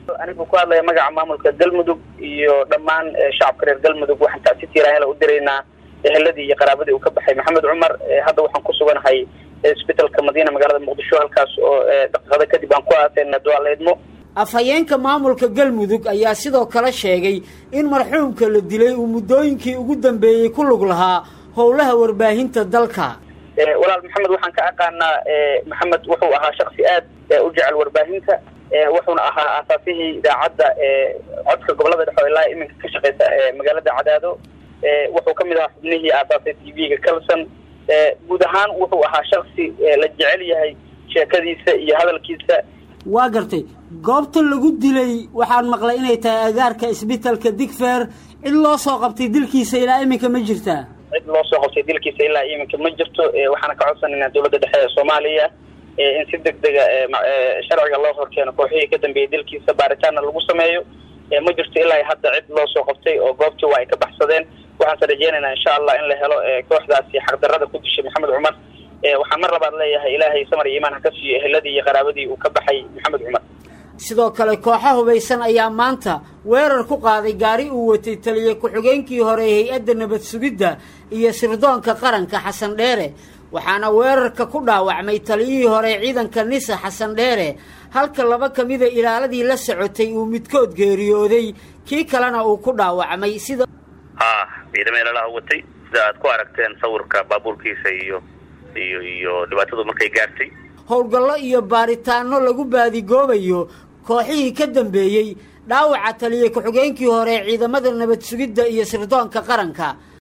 anigu ku hadlaya magaca maamulka galmudug iyo dhammaan shacabka reer galmudug waxaan tacsi tiiraanyala u diraynaa eheladii iyo qaraabadii uu ka baxay maxamed cumar hadda waxaan ku suganahay isbitalka madiina magaalada muqdisho halkaas oo daqiiqado kadib aan ku aaseyna duaaleedmo afhayeenka maamulka galmudug ayaa sidoo kale sheegay in marxuumka la dilay uu muddooyinkii ugu dambeeyey ku lug lahaa howlaha warbaahinta dalka walaal maxamed waxaan ka aqaanaa maxamed wuxuu ahaa shaksi aad u jecel warbaahinta wuxuuna ahaa aasaasihii idaacadda codka gobolada dhexe oo ilaa iminka ka shaqeysa magaalada cadaado wuxuu ka mid ahaa xubnihii aasaasay t v-ga calson guud ahaan wuxuu ahaa shaksi la jecel yahay sheekadiisa iyo hadalkiisa waa gartay goobta lagu dilay waxaan maqlay inay tahay agaarka isbitalka digfer cid loo soo qabtay dilkiisa ilaa iminka ma jirtaa cid loo soo qabtay dilkiisa ilaa iminka ma jirto waxaana ka codsanaynaa dowladda dhexe ee soomaaliya in si deg dega sharciga loo horkeeno kooxihii ka dambeeyey dilkiisa baaritaanna lagu sameeyo ma jirto ilaa hadda cid loo soo qabtay oo goobtii waa ay ka baxsadeen waxaanse rajeynaynaa insha allah in la helo kooxdaasi xaqdarrada ku dishay maxamed cumar waxaan mar labaad leeyahay ilaahay samar iyo imaan ha ka siiyo eheladii iyo qaraabadii uu ka baxay maxamed cumar sidoo kale kooxo hubaysan ayaa maanta weerar ku qaaday gaari uu watay taliye ku-xigeenkii hore ee hay-adda nabad sugidda iyo sirdoonka qaranka xasan dheere waxaana weerarka ku dhaawacmay taliyihii hore ciidanka nisa xasan dheere halka laba ka mida ilaaladii la socotay uu midkood geeriyooday kii kalena uu ku dhaawacmay sida ha ciidamo ilalaha watay sida aad ku aragteen sawirka baabuurkiisa iyo iyo iyo dhibaatadu markay gaartay howlgallo iyo baaritaano lagu baadigoobayo kooxihii ka dambeeyey dhaawaca taliye ku-xigeenkii hore ee ciidamada nabad sugidda iyo sirdoonka qaranka